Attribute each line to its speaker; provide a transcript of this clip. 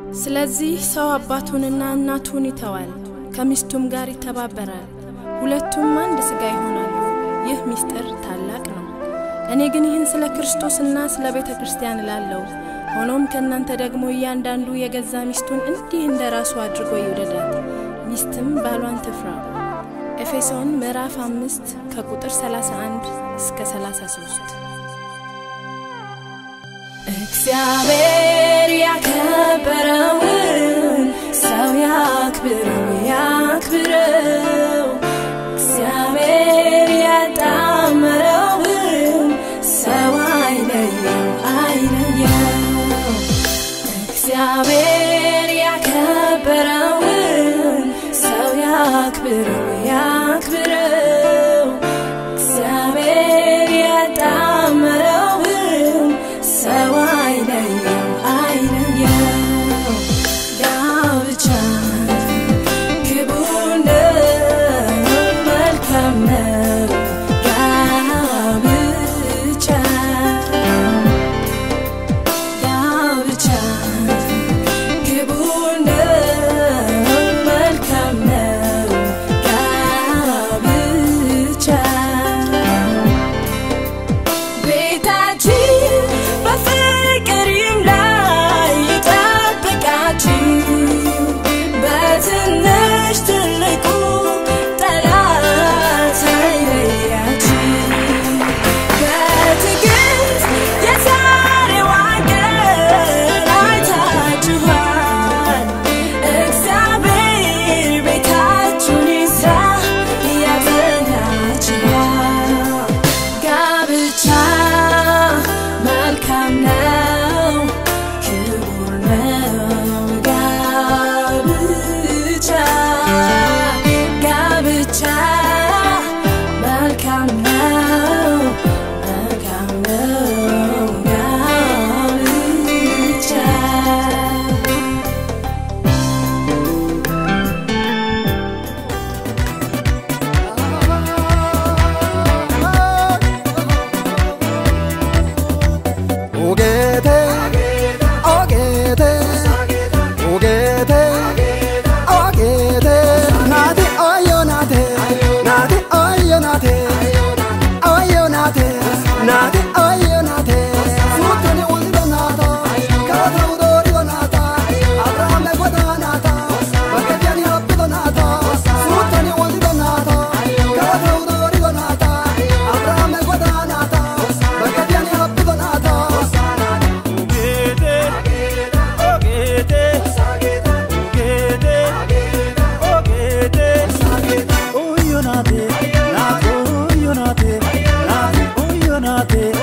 Speaker 1: ስለዚህ ሰው አባቱንና እናቱን ይተዋል፣ ከሚስቱም ጋር ይተባበራል፣ ሁለቱም አንድ ሥጋ ይሆናሉ። ይህ ምስጢር ታላቅ ነው። እኔ ግን ይህን ስለ ክርስቶስና ስለ ቤተ ክርስቲያን እላለሁ። ሆኖም ከእናንተ ደግሞ እያንዳንዱ የገዛ ሚስቱን እንዲህ እንደ ራሱ አድርጎ ይውደዳት፣ ሚስትም ባሏን ትፍራ። ኤፌሶን ምዕራፍ አምስት ከቁጥር 31 እስከ 33 እግዚአብሔር ያከበረውን ሰው ያክብረው ያክብረው። እግዚአብሔር ያጣመረውን ሰው አይለየው አይለየው። እግዚአብሔር ያከበረውን ሰው ያክብረው ያክብረው። እግዚአብሔር ያጣመረውን ሰው አይለየው አይለየው። ጋብቻ ክቡር ነው፣ መልካም ነው። ጋብቻ ጋብቻ ክቡር ነው፣ መልካም ነው። ጋብቻ ቤታችን በፍቅር ይምላ ይጠብቃችሁ በትንሽ ትልቁ ጠላት አይለያችሁ በትዕግስት የዛሬዋን ቀን አይታችኋል እግዚአብሔር ቤታችሁን ይስራ ያጸናችኋል ጋብቻ መልካም ነው፣ ክቡር ነው። ጋብቻ ጋብቻ መልካም ነው፣ መልካም ነው። ጋብቻ
Speaker 2: 오게돼 오게돼 오게돼 오게돼 나대 어여 나대 나대 어여 나대 어여 나대 나대 어여 나대 수트니 올리고 나다 가다 우도리고 나다 아브라함의 고다 나다 바게티아니 합비도 나다 수트니 올리고 나다 가다 우도리고 나다 아브라함의 고다 나다 바게티아니 합비도 나다
Speaker 3: Oyonate,